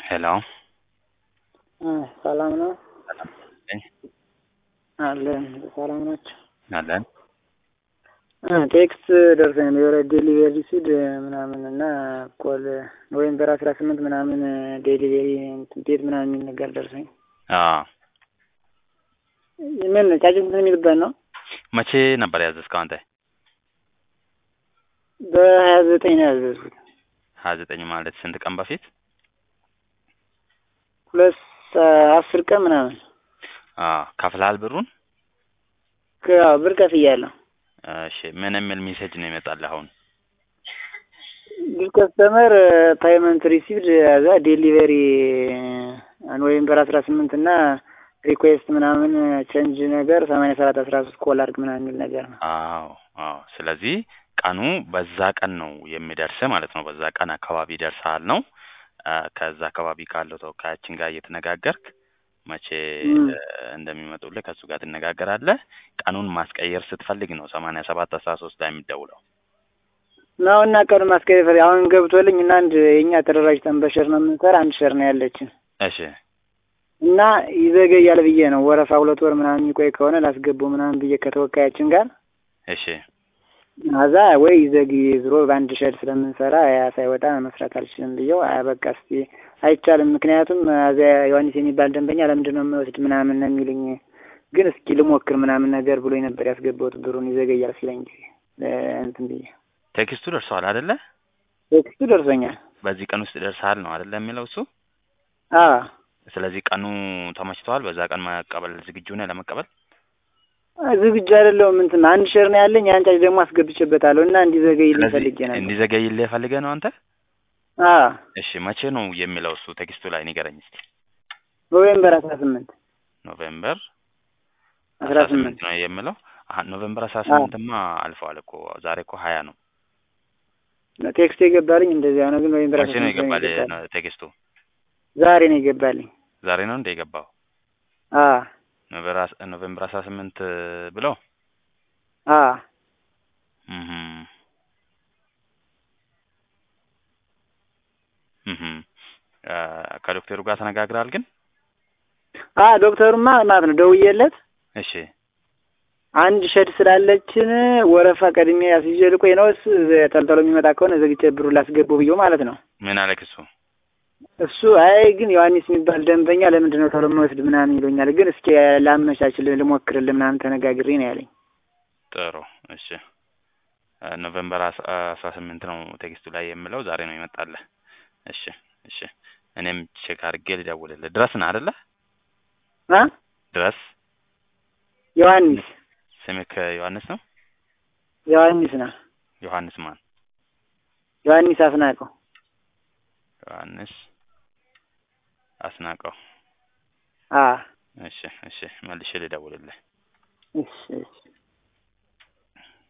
ሄሎ ሰላም ነው ሰላም ነኝ አለን። ሰላም ናቸው። አለን። ቴክስት ደርሰኝ የወረ ዴሊቨሪ ሲድ ምናምን እና ኮል ኖቬምበር አስራ ስምንት ምናምን ዴሊቨሪ ቤት ምናምን የሚል ነገር ደርሰኝ። አዎ ምን ጫጭንት የሚልበት ነው? መቼ ነበር ያዘዝከው አንተ? በሀያ ዘጠኝ ነው ያዘዝኩት። ሀያ ዘጠኝ ማለት ስንት ቀን በፊት? ሁለት አስር ቀን ምናምን አዎ ከፍለሃል ብሩን? ከ- ብር ከፍያለሁ። እሺ ምን የሚል ሜሴጅ ነው ይመጣልህ አሁን? ዲል ከስተመር ፓይመንት ሪሲቭድ ያዛ ዴሊቨሪ ኖቬምበር አስራ ስምንት እና ሪኩዌስት ምናምን ቼንጅ ነገር ሰማንያ ሰባት አስራ ሶስት ኮል አድርግ ምናምን የሚል ነገር ነው። አዎ አዎ። ስለዚህ ቀኑ በዛ ቀን ነው የሚደርስ ማለት ነው። በዛ ቀን አካባቢ ይደርሳል ነው። አ፣ ከዛ አካባቢ ካለው ተወካያችን ጋር እየተነጋገርክ መቼ ም። እ፣ እንደሚመጡልህ ከእሱ ጋር ትነጋገራለህ። ቀኑን ማስቀየር ስትፈልግ ነው ሰማንያ ሰባት አስራ ሶስት ላይ የሚደውለው። ነው እና ቀኑ ማስቀየር አሁን ገብቶልኝ እና አንድ የኛ ተደራጅተን በሸር ነው የምንሰራ አንድ ሸር ነው ያለችን እሺ እና ይዘገያል ብዬ ነው ወረፋ ሁለት ወር ምናምን የሚቆይ ከሆነ ላስገባው ምናምን ብዬ ከተወካያችን ጋር እሺ አዛ ወይ ይዘግይ ዝሮ በአንድ ሸድ ስለምንሰራ ያ ሳይወጣ መስራት አልችልም ብዬው አይ በቃ እስቲ አይቻልም። ምክንያቱም እዚያ ዮሐንስ የሚባል ደንበኛ ለምንድን ነው የምወስድ ምናምን ነው የሚሉኝ። ግን እስኪ ልሞክር ምናምን ነገር ብሎኝ ነበር ያስገባሁት ብሩን ይዘገያል ሲለኝ ጊዜ እንትን ብዬ ቴክስቱ ደርሰዋል አይደለ? ቴክስቱ ደርሶኛል። በዚህ ቀን ውስጥ ደርሰሃል ነው አይደለ የሚለው እሱ። አ ስለዚህ ቀኑ ተመችተዋል። በዛ ቀን መቀበል ዝግጁ ነህ ለመቀበል? ዝግጁ አይደለሁም። እንትን አንድ ሸር ነው ያለኝ አንጫጭ ደግሞ አስገብቼበታለሁ እና እንዲዘገይልኝ ስለዚህ ፈልጌ ነበር። እንዲዘገይልህ ፈልገህ ነው አንተ? አ እሺ መቼ ነው የሚለው እሱ ቴክስቱ ላይ ንገረኝ እስቲ። ኖቬምበር አስራ ስምንት ኖቬምበር አስራ ስምንት ነው የሚለው። አሀ ኖቬምበር አስራ ስምንትማ አልፈዋል እኮ ዛሬ እኮ ሀያ ነው። ቴክስት የገባልኝ እንደዚያ ነው። ግን ኖቬምበር መቼ አስራ ነው ስምንት ነው የገባልህ የገባልኝ። ቴክስቱ? ዛሬ ነው የገባልኝ። ዛሬ ነው እንደ የገባው አ ኖቬምበር አስ- ኖቬምበር አስራ ስምንት ብለው አ እህም እህም አ፣ ከዶክተሩ ጋር ተነጋግራል ግን? አ ዶክተሩማ ማለት ነው ደውዬለት እሺ አንድ ሸድ ስላለችን ወረፋ ቀድሜ አስይዤ ልቆይ ነው እሱ ተልተሎ የሚመጣ ከሆነ ዘግቼ ብሩ ላስገባው ብዬው ማለት ነው። ምን አለክ እሱ? እሱ አይ ግን ዮሐንስ የሚባል ደንበኛ ለምንድን ነው ቶሎ የምወስድ ምናምን ይሉኛል። ግን እስኪ ላመቻችልህ ልሞክርልህ ምናምን ተነጋግሬ ነው ያለኝ። ጥሩ እሺ። አ፣ ኖቬምበር አስ- አስራ ስምንት ነው ቴክስቱ ላይ የምለው ዛሬ ነው ይመጣልህ። እሺ እሺ። እኔም ቼክ አድርጌ ልደውልልህ። ድረስ ነህ አይደለ? አ ድረስ ዮሐንስ ስምክ ዮሐንስ ነው? ዮሐንስ ነው ዮሐንስ ማን? ዮሐንስ አስናቀው ዮሐንስ አስናቀው። አ እሺ እሺ። መልሼ ልደውልልህ። እሺ እሺ